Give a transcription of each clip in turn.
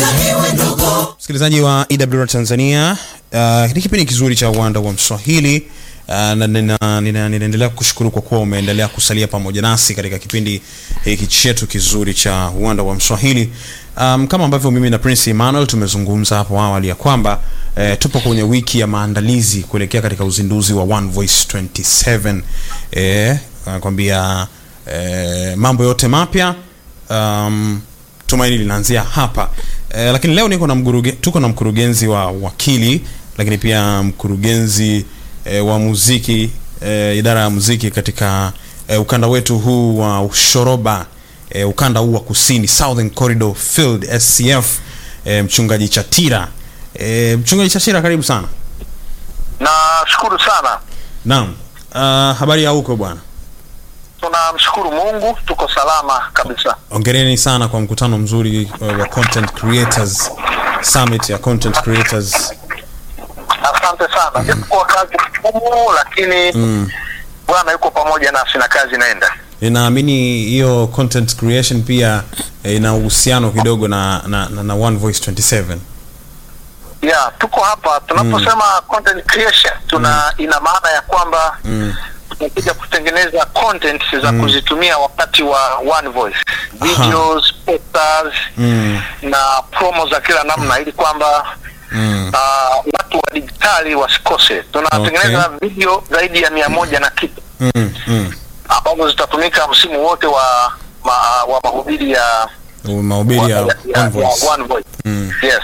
Msikilizaji wa EWR Tanzania, uh, ni kipindi kizuri cha uwanda wa Mswahili uh, na nina- nina- ninaendelea kushukuru kwa kuwa umeendelea kusalia pamoja nasi katika kipindi hiki chetu kizuri cha uwanda wa Mswahili. Um, kama ambavyo mimi na Prince Emmanuel tumezungumza hapo awali ya kwamba eh, tupo kwenye wiki ya maandalizi kuelekea katika uzinduzi wa One Voice 27 eh, anakwambia eh, mambo yote mapya um, tumaini linaanzia hapa eh, lakini leo niko na mkuruge, tuko na mkurugenzi wa wakili lakini pia mkurugenzi eh, wa muziki eh, idara ya muziki katika eh, ukanda wetu huu wa ushoroba eh, ukanda huu wa kusini Southern Corridor Field SCF eh, mchungaji Chatira eh, mchungaji Chatira karibu sana Nashukuru sana, naam uh, habari ya huko bwana tunamshukuru Mungu, tuko salama kabisa. ongereni sana kwa mkutano mzuri uh, wa content creators summit ya content creators Asante sana, japokuwa kazi ngumu, lakini Bwana yuko pamoja nasi na kazi inaenda. ninaamini hiyo content creation pia eh, ina uhusiano kidogo na, na, na, na One Voice 27 Yeah, tuko hapa tunaposema content creation tuna ina maana ya kwamba tunakuja kutengeneza content za kuzitumia wakati wa One Voice, videos, posters na promo za kila namna, ili kwamba uh, watu wa digitali wasikose. Tunatengeneza video zaidi ya mia moja na kitu mm, mm. ambazo zitatumika msimu wote wa ma, wa mahubiri ya mahubiri ya ya- ya- One Voice ya One Voice. Yes.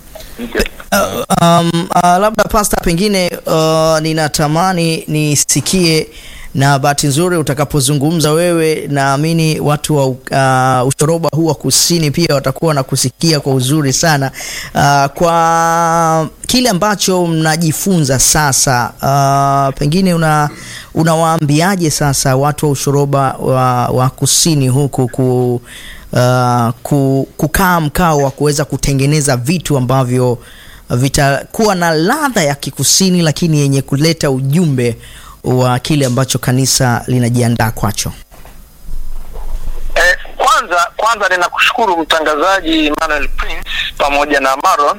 Uh, um, uh, labda pasta, pengine uh, ninatamani nisikie, na bahati nzuri utakapozungumza wewe, naamini watu wa uh, ushoroba huu wa kusini pia watakuwa na kusikia kwa uzuri sana uh, kwa kile ambacho mnajifunza sasa. Uh, pengine una unawaambiaje sasa watu wa ushoroba wa, wa kusini huku ku uh, ku, kukaa mkao wa kuweza kutengeneza vitu ambavyo vitakuwa na ladha ya kikusini lakini yenye kuleta ujumbe wa kile ambacho kanisa linajiandaa kwacho. Eh, kwanza kwanza ninakushukuru mtangazaji Emmanuel Prince pamoja na Maron.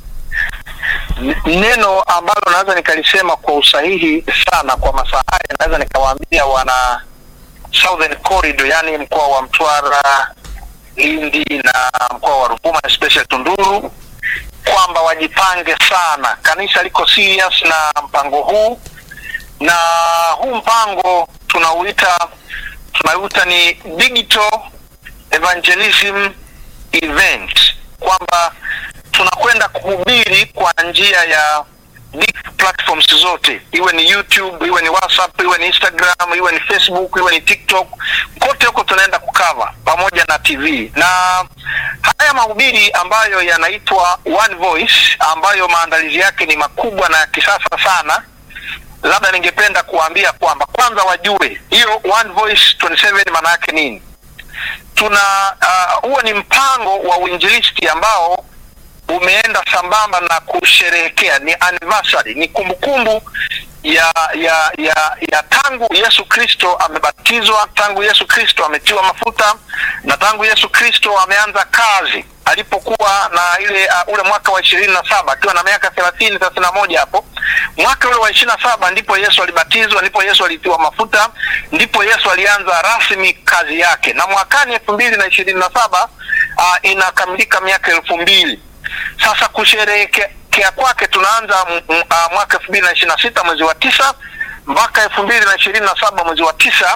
N- Neno ambalo naweza nikalisema kwa usahihi sana kwa masaa haya, naweza nikawaambia wana Southern Corridor, yani mkoa wa Mtwara, Lindi na mkoa wa Ruvuma especially Tunduru, kwamba wajipange sana. Kanisa liko serious na mpango huu na huu mpango tunauita tunauita ni digital evangelism event, kwamba tunakwenda kuhubiri kwa njia ya big platforms zote, iwe ni YouTube, iwe ni WhatsApp, iwe ni Instagram, iwe ni Facebook, iwe ni TikTok, kote huko tunaenda kukava pamoja na TV na haya mahubiri ambayo yanaitwa One Voice, ambayo maandalizi yake ni makubwa na ya kisasa sana labda ningependa kuwaambia kwamba kwanza wajue hiyo One Voice 27 maana yake nini. Tuna uh, huo ni mpango wa uinjilisti ambao umeenda sambamba na kusherehekea, ni anniversary, ni kumbukumbu ya ya ya ya tangu Yesu Kristo amebatizwa, tangu Yesu Kristo ametiwa mafuta na tangu Yesu Kristo ameanza kazi alipokuwa na ile uh, ule mwaka wa ishirini na saba akiwa na miaka thelathini thelathini na moja hapo mwaka ule wa ishirini na saba ndipo Yesu alibatizwa, ndipo Yesu alitiwa mafuta, ndipo Yesu alianza rasmi kazi yake, na mwakani elfu mbili na ishirini na saba uh, inakamilika miaka elfu mbili sasa kusherehekea kwake tunaanza m- m- ah, mwaka elfu mbili na ishirini na sita mwezi wa tisa mpaka elfu mbili na ishirini na saba mwezi wa tisa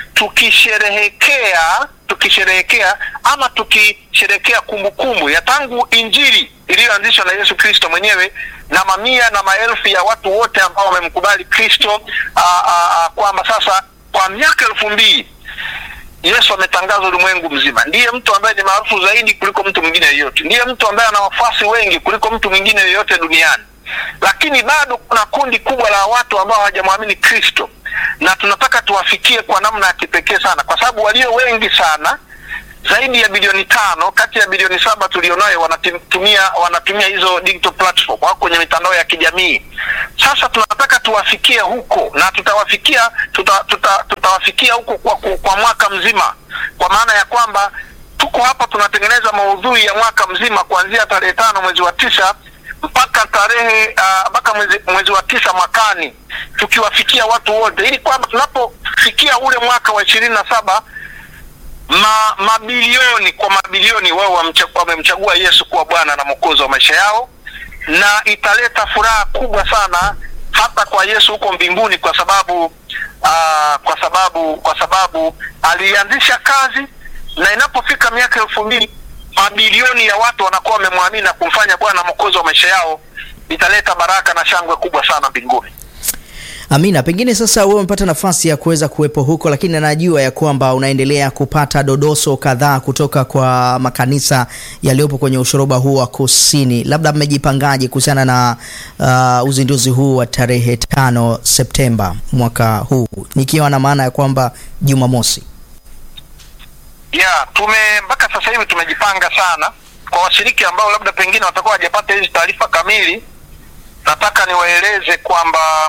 tukisherehekea tukisherehekea ama tukisherehekea kumbukumbu ya tangu injili iliyoanzishwa na Yesu Kristo mwenyewe na mamia na maelfu ya watu wote ambao wamemkubali Kristo ah, ah, ah, kwamba sasa kwa miaka elfu mbili Yesu ametangaza ulimwengu mzima. Ndiye mtu ambaye ni maarufu zaidi kuliko mtu mwingine yeyote, ndiye mtu ambaye ana wafuasi wengi kuliko mtu mwingine yeyote duniani, lakini bado kuna kundi kubwa la watu ambao hawajamwamini Kristo, na tunataka tuwafikie kwa namna ya kipekee sana, kwa sababu walio wengi sana zaidi ya bilioni tano kati ya bilioni saba tulionayo wanatumia wanatumia hizo digital platform, wako kwenye mitandao ya kijamii. Sasa tunataka tuwafikie huko na tutawafikia tuta, tuta, tutawafikia huko kwa, kwa, kwa mwaka mzima, kwa maana ya kwamba tuko hapa tunatengeneza maudhui ya mwaka mzima kuanzia tarehe tano mwezi wa tisa mpaka tarehe ah, mpaka mwezi, mwezi wa tisa mwakani tukiwafikia watu wote ili kwamba tunapofikia ule mwaka wa ishirini na saba ma, mabilioni kwa mabilioni wao wamcha- wamemchagua Yesu kuwa Bwana na Mwokozi wa maisha yao, na italeta furaha kubwa sana hata kwa Yesu huko mbinguni, kwa sababu uh, kwa sababu kwa sababu alianzisha kazi, na inapofika miaka elfu mbili mabilioni ya watu wanakuwa wamemwamini na kumfanya Bwana na Mwokozi wa maisha yao, italeta baraka na shangwe kubwa sana mbinguni. Amina, pengine sasa wewe umepata nafasi ya kuweza kuwepo huko, lakini najua ya kwamba unaendelea kupata dodoso kadhaa kutoka kwa makanisa yaliyopo kwenye ushoroba huu wa kusini. Labda mmejipangaje kuhusiana na uh, uzinduzi huu wa tarehe tano Septemba mwaka huu, nikiwa na maana ya kwamba Jumamosi? ya tume mpaka sasa hivi tumejipanga sana kwa washiriki ambao labda pengine watakuwa hawajapata hizi taarifa kamili nataka niwaeleze kwamba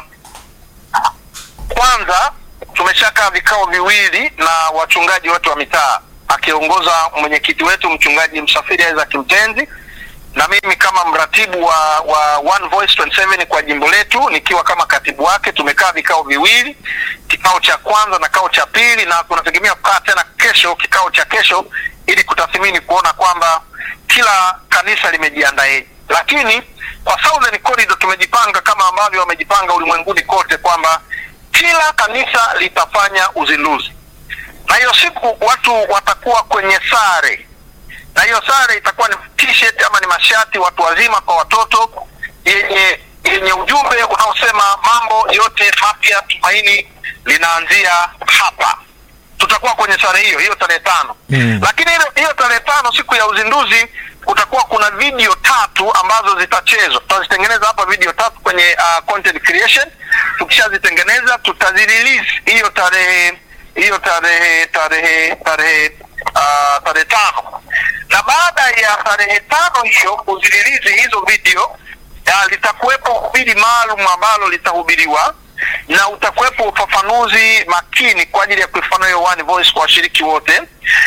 kwanza tumeshakaa vikao viwili na wachungaji wetu wa mitaa akiongoza mwenyekiti wetu mchungaji msafiri Isaac Mtenzi na mimi kama mratibu wa, wa One Voice 27 kwa jimbo letu nikiwa kama katibu wake, tumekaa vikao viwili, kikao cha kwanza na kikao cha pili, na tunategemea kukaa tena kesho, kikao cha kesho, ili kutathmini kuona kwamba kila kanisa limejiandaeje. Lakini kwa Southern Corridor tumejipanga kama ambavyo wamejipanga ulimwenguni kote kwamba kila kanisa litafanya uzinduzi, na hiyo siku watu watakuwa kwenye sare na hiyo sare itakuwa ni t-shirt ama ni mashati watu wazima kwa watoto yenye yenye ujumbe unaosema mambo yote mapya, tumaini linaanzia hapa. Tutakuwa kwenye sare hiyo hiyo tarehe tano Mm. lakini hiyo, hiyo tarehe tano siku ya uzinduzi kutakuwa kuna video tatu ambazo zitachezwa. Tutazitengeneza hapa video tatu kwenye uh, content creation. Tukishazitengeneza tutazirelease hiyo tarehe hiyo tarehe tarehe tarehe uh, tarehe tano na baada ya tarehe tano hiyo kuzirilizi hizo video ya, litakuwepo hubiri maalum ambalo litahubiriwa na utakuwepo ufafanuzi makini kwa ajili ya kuifanua hiyo One Voice kwa washiriki wote.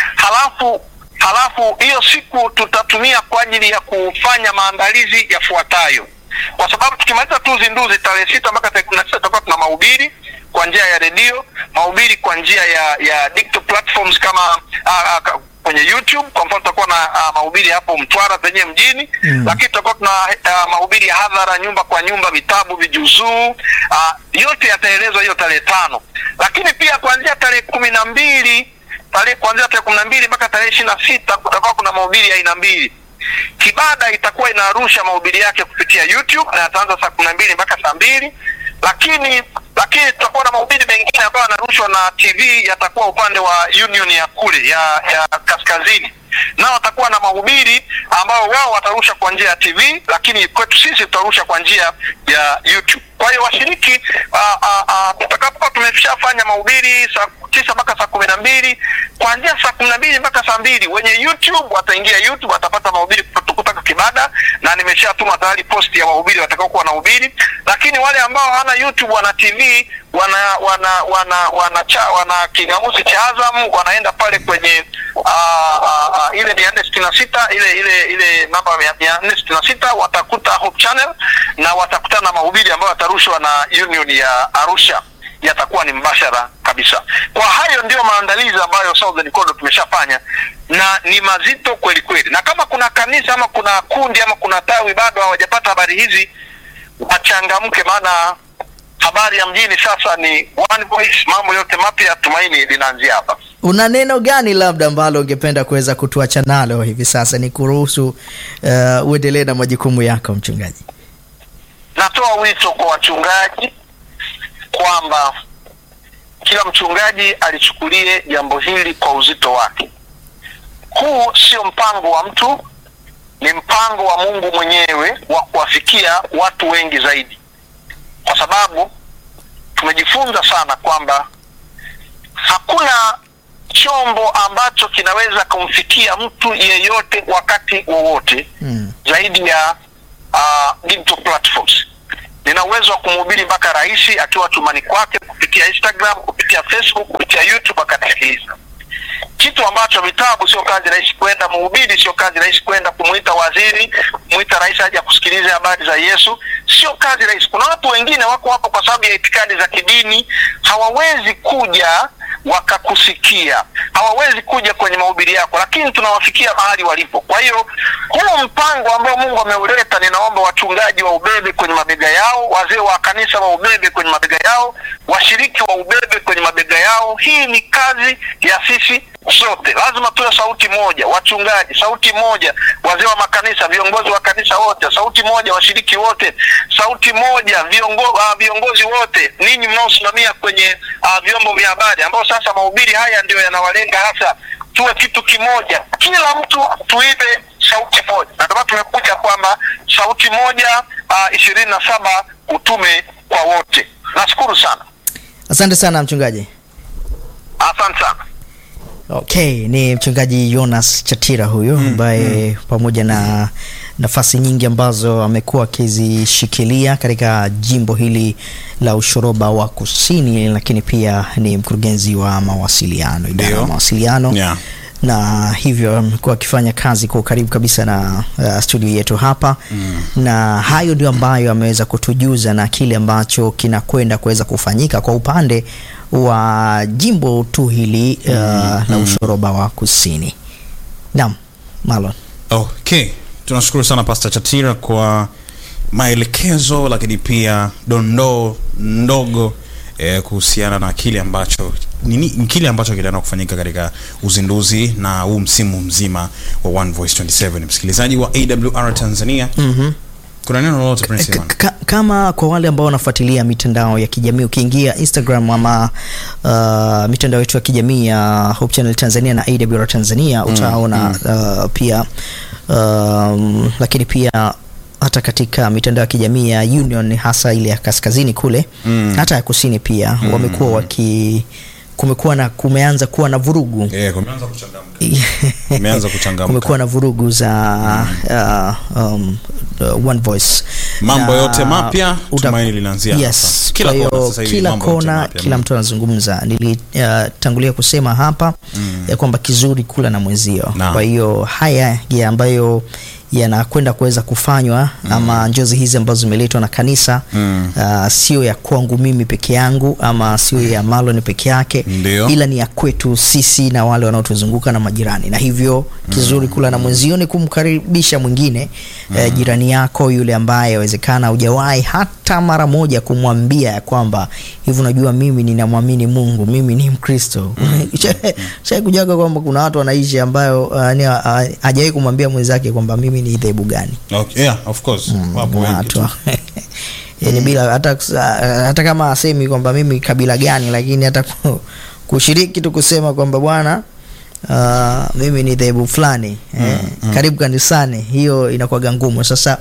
Halafu halafu hiyo siku tutatumia kwa ajili ya kufanya maandalizi yafuatayo, kwa sababu tukimaliza tu uzinduzi tarehe sita mpaka tarehe kumi na tisa tutakuwa tuna mahubiri kwa njia ya redio, mahubiri kwa njia ya ya digital platforms kama ah, ah, ka- kwenye YouTube. Kwa mfano tutakuwa na ah, mahubiri hapo Mtwara penyewe mjini Mm. lakini tutakuwa tuna uh, mahubiri ya hadhara nyumba kwa nyumba, vitabu, vijuzuu uh, yote yataelezwa hiyo tarehe tano. Lakini pia kuanzia tarehe kumi na mbili tarehe kuanzia tarehe kumi na mbili mpaka tarehe ishirini na sita kutakuwa kuna mahubiri ya aina mbili. Kibada itakuwa inarusha mahubiri yake kupitia YouTube na yataanza saa kumi na mbili mpaka saa mbili lakini lakini tutakuwa na mahubiri mengine ambayo yanarushwa na TV yatakuwa upande wa Union ya kule ya ya kaskazini nao watakuwa na mahubiri ambao wao watarusha kwa njia ya TV, lakini kwetu sisi tutarusha kwa njia ya YouTube. Kwa hiyo washiriki, ah, ah, ah, tutakapokuwa tumeshafanya mahubiri saa tisa mpaka saa kumi na mbili kuanzia saa kumi na mbili mpaka saa mbili wenye YouTube wataingia YouTube, watapata mahubiri kutoka kutoka Kibada, na nimeshatuma tayari posti ya wahubiri watakaokuwa wanahubiri. Lakini wale ambao hawana YouTube, wana TV, wana wana wana wana, cha, wana kingamuzi cha Azam, wanaenda pale kwenye ah, ah, ah, ile mia nne sitini na sita ile ile ile namba mia mia nne sitini na sita watakuta Hope Channel na watakutana na mahubiri ambayo yatarushwa na Union ya Arusha yatakuwa ni mbashara kabisa. Kwa hayo ndio maandalizi ambayo Southern Corridor tumeshafanya na ni mazito kweli kweli, na kama kuna kanisa ama kuna kundi ama kuna tawi bado hawajapata habari hizi, wachangamke, maana habari ya mjini sasa ni One Voice, mambo yote mapya, tumaini linaanzia hapa. Una neno gani labda ambalo ungependa kuweza kutuacha nalo hivi sasa, ni kuruhusu uh, uendelee na majukumu yako mchungaji? Natoa wito kwa wachungaji kwamba kila mchungaji alichukulie jambo hili kwa uzito wake. Huu sio mpango wa mtu, ni mpango wa Mungu mwenyewe wa kuwafikia watu wengi zaidi, kwa sababu tumejifunza sana kwamba hakuna chombo ambacho kinaweza kumfikia mtu yeyote wakati wowote Mm. zaidi ya uh, digital platforms. Nina uwezo wa kumhubiri mpaka rais akiwa tumani kwake kupitia Instagram, kupitia Facebook, kupitia YouTube akasikiliza. kitu ambacho vitabu sio kazi rahisi kwenda, mhubiri sio kazi rahisi kwenda kumwita waziri, kumwita rais aje kusikiliza habari za Yesu, sio kazi rahisi. Kuna watu wengine wako hapo kwa sababu ya itikadi za kidini, hawawezi kuja wakakusikia, hawawezi kuja kwenye mahubiri yako, lakini tunawafikia mahali walipo. Kwa hiyo huu mpango ambao Mungu ameuleta, ninaomba wachungaji wa ubebe kwenye mabega yao, wazee wa kanisa wa ubebe kwenye mabega yao, washiriki wa ubebe kwenye mabega yao. Hii ni kazi ya sisi sote, lazima tuwe sauti moja, wachungaji sauti moja, wazee wa makanisa, viongozi wa kanisa wote sauti moja, washiriki wote sauti moja, viongo, uh, viongozi wote, ninyi mnaosimamia kwenye uh, vyombo vya habari ambao sasa mahubiri haya ndio yanawalenga hasa, tuwe kitu kimoja, kila mtu tuibe sauti moja, na ndio maana tumekuja kwamba sauti moja ishirini na saba utume kwa wote. Nashukuru sana, Asante sana mchungaji. asante sana. Okay, ni mchungaji Jonas Chatira huyo ambaye pamoja na nafasi nyingi ambazo amekuwa akizishikilia katika jimbo hili la Ushoroba wa Kusini, lakini pia ni mkurugenzi wa mawasiliano, idara ya Ndio. mawasiliano Yeah. na hivyo amekuwa akifanya kazi kwa ukaribu kabisa na uh, studio yetu hapa mm. na hayo ndio ambayo ameweza kutujuza na kile ambacho kinakwenda kuweza kufanyika kwa upande wa jimbo tu hili uh, la Ushoroba wa Kusini. Naam, Marlon. Okay, tunashukuru sana Pastor Chatira kwa maelekezo, lakini pia dondoo ndogo eh, kuhusiana na kile ambacho nini, kile ambacho kinaenda kufanyika katika uzinduzi na huu msimu mzima wa One Voice 27. Msikilizaji wa AWR Tanzania, Mhm. kuna neno lolote Prince K- Iman? ka- kama kwa wale ambao wanafuatilia mitandao ya kijamii ukiingia Instagram ama uh, mitandao yetu ya kijamii ya Hope Channel Tanzania na AWR Tanzania utaona uh, pia um, lakini pia hata katika mitandao ya kijamii ya Union hasa ile ya kaskazini kule Mm. hata ya kusini pia wamekuwa waki kumekuwa na kumeanza kuwa na vurugu Eh, kumeanza kuchangamka. Kumeanza kuchangamka. kumekuwa na vurugu za uh, um, uh, One Voice Mambo Na yote mapya, uta- tumaini linaanzia yes. hapa. Kila Kwa kona hiyo sasa hivi kila mambo yote kona mapya. kila Mm. mtu anazungumza nilitangulia kusema hapa ya kwamba kizuri kula na mwenzio Naam. kwa hiyo haya ya ambayo yanakwenda kuweza kufanywa ama njozi hizi ambazo zimeletwa na kanisa Mm. uh, sio ya kwangu mimi peke yangu ama sio ya Marlon peke yake Ndio. ila ni ya kwetu sisi na wale wanaotuzunguka na majirani na hivyo kizuri kula na mwenzio ni kumkaribisha mwingine eh, jirani yako yule ambaye awezekana hujawahi hata mara moja kumwambia ya kwamba hivi unajua mimi ninamwamini mungu mimi ni mkristo shai kujaga kwamba kuna watu wanaishi ambayo uh, ni, uh, hajawahi kumwambia mwenzake kwamba mimi ni dhehebu gani Okay, yeah, of course. Wapo wengi watu tu. yani bila hata, hata kama asemi kwamba mimi kabila gani lakini hata ku- kushiriki tu kusema kwamba bwana uh, mimi ni dhehebu fulani eh, karibu kanisani hiyo inakuwaga ngumu sasa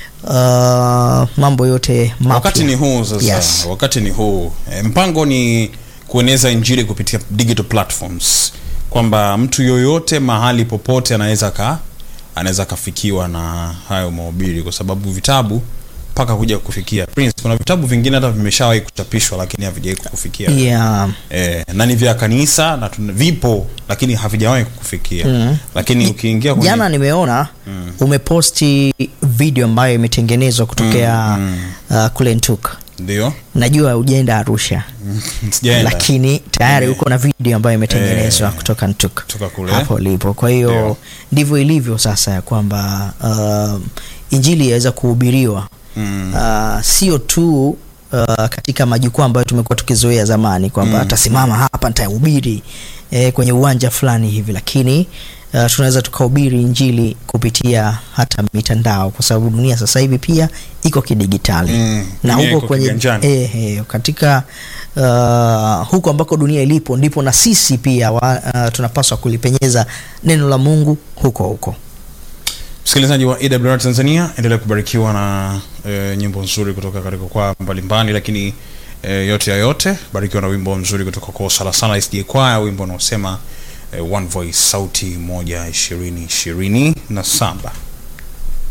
uh, mambo yote mapya wakati ni huu sasa Yes. wakati ni huu e, mpango ni kueneza injili kupitia digital platforms kwamba mtu yoyote mahali popote anaweza ka anaweza kafikiwa na hayo mahubiri kwa sababu vitabu mpaka kuja kufikia Prince, kuna vitabu vingine hata vimeshawahi kuchapishwa lakini havijawahi kukufikia yeah. e, na ni vya kanisa na tuna, vipo lakini havijawahi kukufikia Mm. lakini ukiingia kwenye jana nimeona umeposti video ambayo imetengenezwa kutokea uh, kule Ntuk ndio najua ujaenda Arusha sijaenda lakini tayari Nime- uko na video ambayo imetengenezwa Eh, kutoka Ntuk kutoka kule. hapo ulipo. Kwa hiyo Ndio. ndivyo ilivyo sasa ya kwamba uh, injili yaweza kuhubiriwa mm. uh, sio tu uh, katika majukwaa ambayo tumekuwa tukizoea zamani kwamba Mm. atasimama hapa nitahubiri eh, kwenye uwanja fulani hivi, lakini uh, tunaweza tukahubiri injili kupitia hata mitandao, kwa sababu dunia sasa hivi pia iko kidigitali Mm, na dunia huko iko kwenye kiganjani. eh, eh, katika uh, huko ambako dunia ilipo ndipo na sisi pia wa, uh, tunapaswa kulipenyeza neno la Mungu huko huko. msikilizaji wa AWR Tanzania, endelea kubarikiwa na e, nyimbo nzuri kutoka katika kwa mbalimbali, lakini e, yote ya yote, barikiwa na wimbo mzuri kutoka kwa Sala Sana SDA Choir, wimbo unaosema e, One Voice, sauti moja ishirini ishirini na saba.